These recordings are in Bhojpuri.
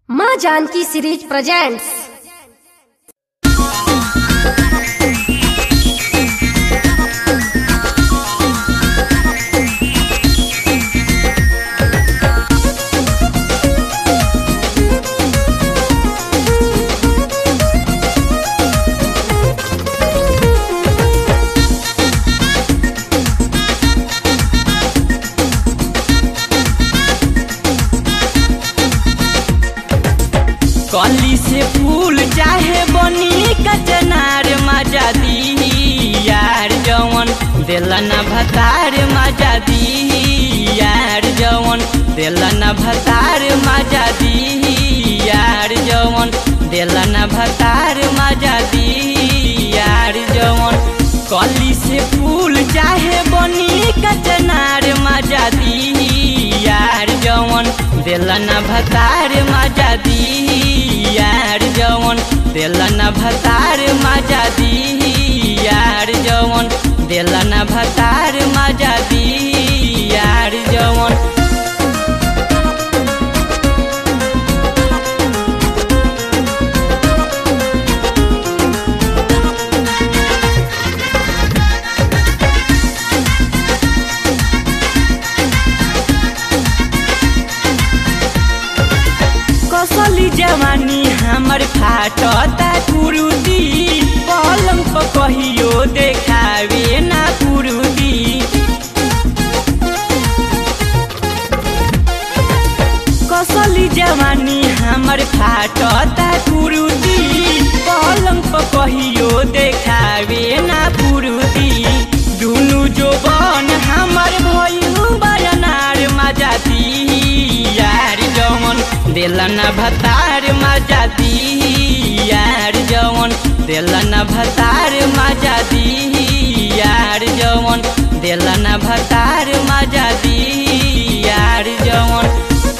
माँ जानकी सीरीज प्रेजेंट्स कली से फूल चाहे बनी कचनार मजा दी यार जवन दिलन भतार मजा दी यार जवन दिलन भतार मजा दी यार जवन दिलन भतार मजा दी यार जवन कली से फूल चाहे बनी कचनार मजा दी यार जवन दिलन भतार मजा दी यार जवन दिलन भतार मजा दी यार जवन दिलन भतार मजा दी यार जवन कसली जवानी हमर फाटता कुरुदी पलंग पर कहियो देखावे ना कुरुदी कसली जवानी हमर फाटता कुरुदी पलंग पर कहियो देखावे ना कुरुदी दुनु जोबन हमर भइलु बरनार मजा दी यार जवन दिलन भतार मजा दी यार जवन दिलन भतार मजा दी यार जवन दिलन भतार मजा दी यार जवन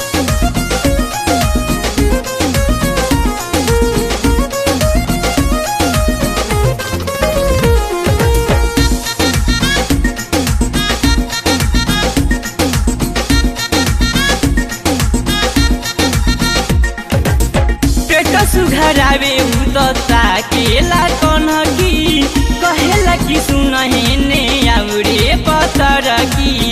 पेट सुघरावे उदता केला कनकी कहेला कि सुनहे ने आउरे पतर की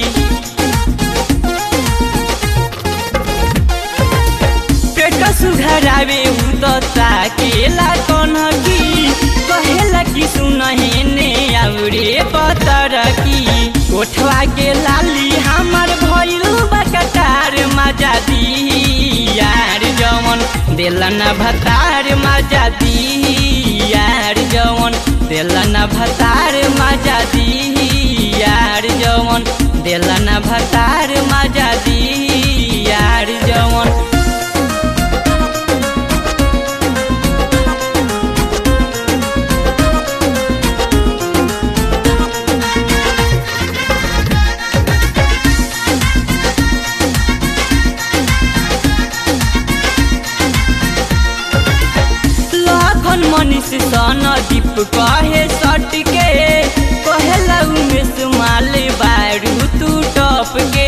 पेट सुघरावे उदता केला कनकी कहेला कि सुनहे ने आउरे पतर की ओठवा के लाली हमर भइल बकटार मजा दी यार जवन दिलन भतार मजा दी यार जवन दिलन भतार मजा दी यार जवन दिलन भतार मजा दी यार जवन लाखन मनीष सन दीप कहे सट के कहेला उमेश माल बारू तू टप के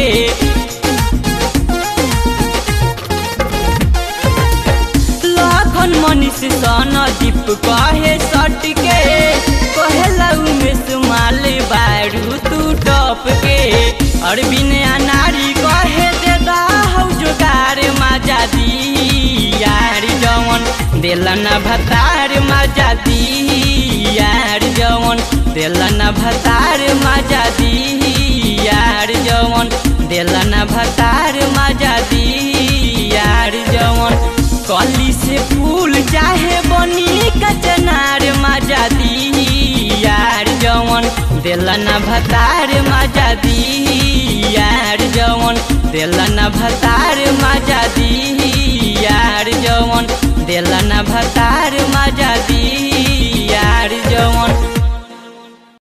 लाखन मनीष सन दीप कहे सट के कहेला उमेश माल बारू तू टप के अरबिन अनारी कहे दे हौ जोगार मजा दी यार जवन दिलन भतार मजा दी यार जवन दिलन भतार मजा दी यार जवन दिलन भतार मजा दी यार जवन कली से फूल चाहे बनी कचनार मजा दी यार जवन दिलन भतार मजा दी यार जवन दिलन भतार मजा दी यार जवन दिलन भतार मजा दी यार जवन